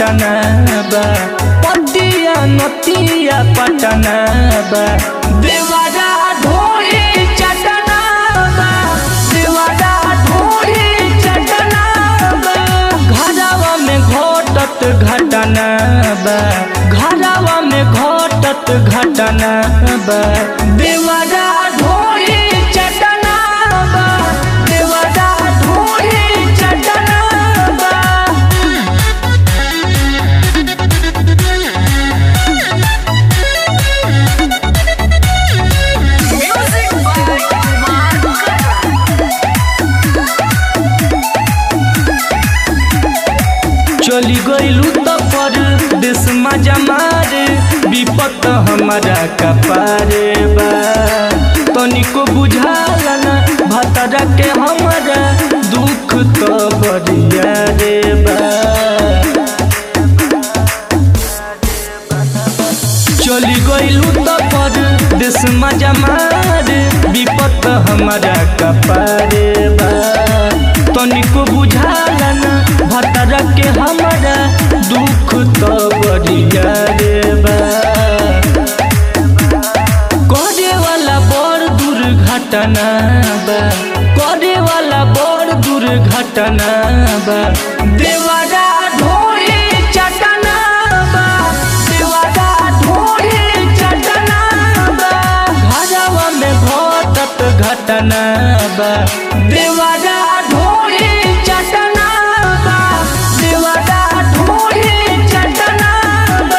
घटना बा पतिया नतिया पटना बा देवारा ढोरी चटना बा देवारा ढोरी चटना बा घरवा में घटत घटना बा घरवा में घटत घटना बा देवारा ढोरी चटना बा देवारा ढोरी चटना बा Music by Kumar Gupta. चली गईलू तो पर देश मजा मारे विपत हमारा कपारे बा तनिको बुझाला ना भतरा के हमारा दुख तो बरिया रे बा चली गईलू तो पर देश मजा मारे विपत हमारा कपारे बा तनिको बुझाला ना भतरा के हमारा दुख तो बरिया रे बा करे वाला बड़ दुर्घटना बा करे वाला बड़ दुर्घटना बा देवारा ढोरी चटना बा देवारा ढोरी चटना बा घरवा में घटत घटना बा देवारा ढोरी चटना बा देवारा ढोरी चटना बा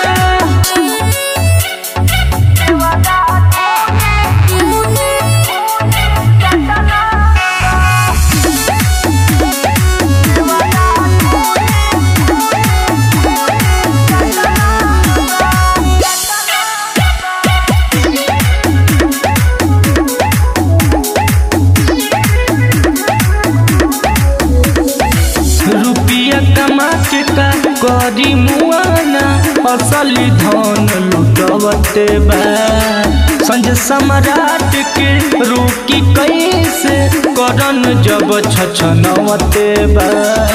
रुपिया कमा के का करी मुआना असली धन लुटवते बा संज सम्राट के रोकी कैसे करन जब छछनवते बा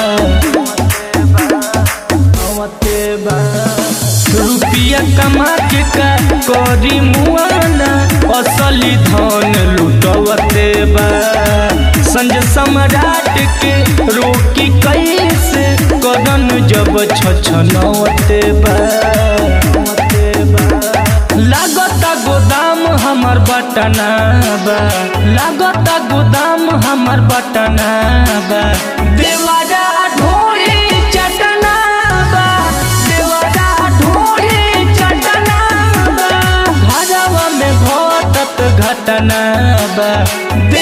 नवते बा रुपिया कमा के का करी मुआना असली धन लुटवते बा संज सम्राट के रोकी कैसे कदन जब छछनवते बा लागता गोदाम हमर बटना बा लागता गोदाम हमर बटना बा देवारा ढोरी चटना बा देवारा ढोरी चटना बा घरवा में घटत घटना बा